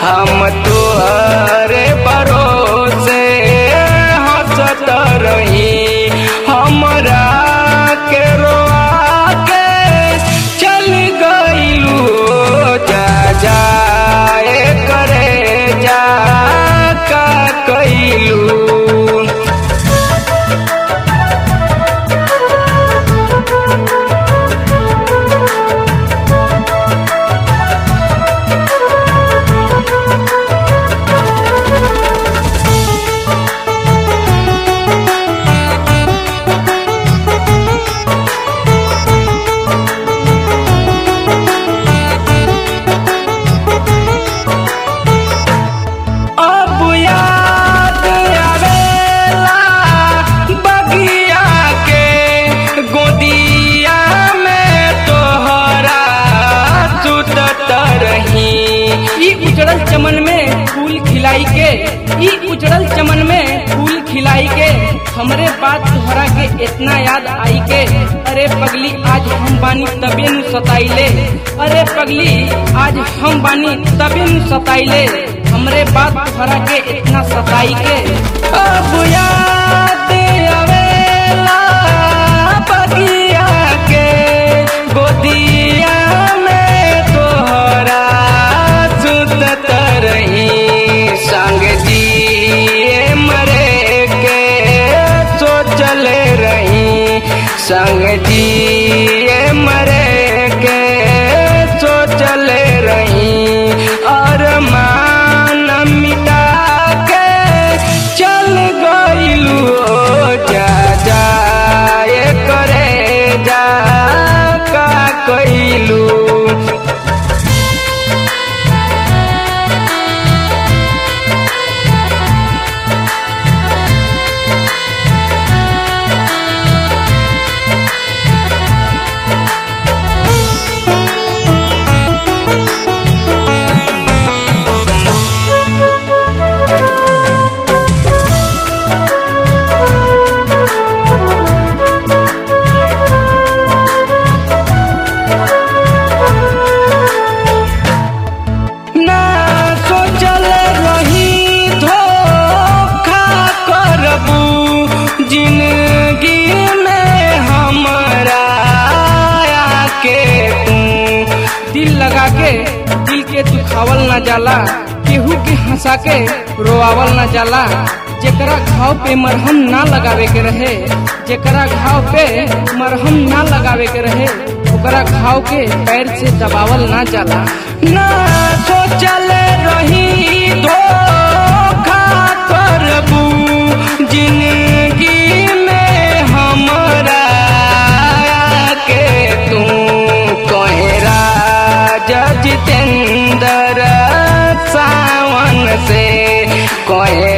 हम तोहरे भरोसे हंसत रही हमरा के रोआ के चल गइलू जा जाए करे जा का कइलू अब याद आवेला बगिया के गोदिया में तोहरा सुतत रही ई उजड़ल चमन में फूल खिलाई के ई उजड़ल चमन में फूल खिलाई के हमरे बात तोहरा के इतना याद आई के अरे पगली आज हम बानी तबे नु सताइले अरे पगली आज हम बानी तबे नु सताइले हमरे बात तोहरा के इतना सताई के अब याद आवेला बगिया के गोदिया में तोहरा सुतत रही संग जिए मरे के सोचल रही संग जिए मरे के सोचल रही और मान मिटा के चल गइलू जा जाए करे जा का कइलू ना सोचल रही धोखा करबू जिंदगी में हमरा के तू दिल लगा के दिल के दुखावल ना जाला केहू के हंसा के रोआवल ना जाला जेकरा घाव पे मरहम ना लगावे के रहे जेकरा घाव पे मरहम ना लगावे के रहे ओकरा घाव के पैर से दबावल ना जाला ना सोचल रही धोखा करबू जिंदगी में हमरा के तू कहे राजा जितेंद्र सावन से कहे